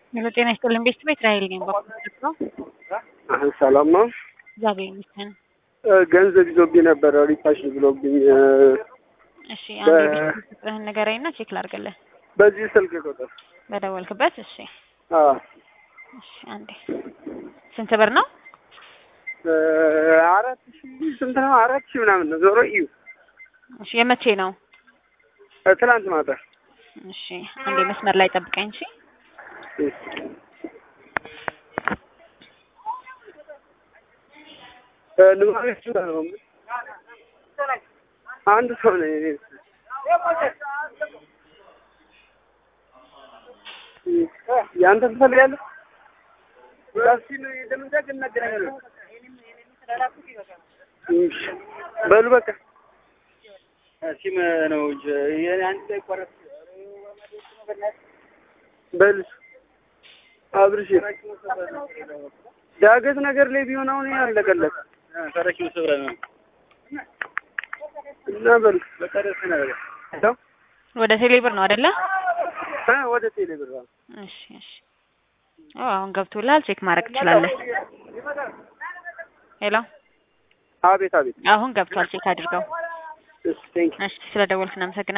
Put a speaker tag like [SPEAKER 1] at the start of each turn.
[SPEAKER 1] ሄሎ ጤና ይስጥልን ቤት ቤት ራሄል ነኝ። በኩል ነው
[SPEAKER 2] ሰላም ነው።
[SPEAKER 1] እግዚአብሔር ይመስገን።
[SPEAKER 2] ገንዘብ ይዞብኝ ነበረ ሪፓሽ ብሎብኝ
[SPEAKER 1] እሺ አንዴ ቤት ቁጥርህን ንገረኝና ቼክ ላድርግልህ።
[SPEAKER 2] በዚህ ስልክ ቁጥር
[SPEAKER 1] በደወልክበት። እሺ
[SPEAKER 2] አዎ
[SPEAKER 1] እሺ አንዴ ስንት ብር ነው?
[SPEAKER 2] አራት ሺህ ስንት ነው? አራት ሺህ ምናምን ነው። ዞሮ እዩ
[SPEAKER 1] እሺ የመቼ ነው?
[SPEAKER 2] ትናንት ማታ
[SPEAKER 1] እሺ አንዴ መስመር ላይ ጠብቀኝ። እሺ
[SPEAKER 2] ንባቤት ነው አንድ ሰው ነው የኔ ያንተ ትፈልጋለህ? በሉ በቃ
[SPEAKER 3] ሲም ነው እንጂ የኔ አንድ ላይ ቆረጥ
[SPEAKER 2] በል አብርሽ ዳገት ነገር ላይ ቢሆን አሁን ያለቀለት
[SPEAKER 3] ተረኪ ሰብረ ነው
[SPEAKER 2] እና በል
[SPEAKER 3] በተረፈ ነገር
[SPEAKER 1] ወደ ቴሌ ብር ነው አይደለ?
[SPEAKER 2] እ ወደ ቴሌ ብር አዎ።
[SPEAKER 1] እሺ እሺ ኦ አሁን ገብቶላል። ቼክ ማድረግ ትችላለህ። ሄሎ
[SPEAKER 2] አቤት አቤት።
[SPEAKER 1] አሁን ገብቷል። ቼክ አድርገው።
[SPEAKER 2] እሺ ቴንክ
[SPEAKER 1] እሺ ስለደወልክ እናመሰግናለን።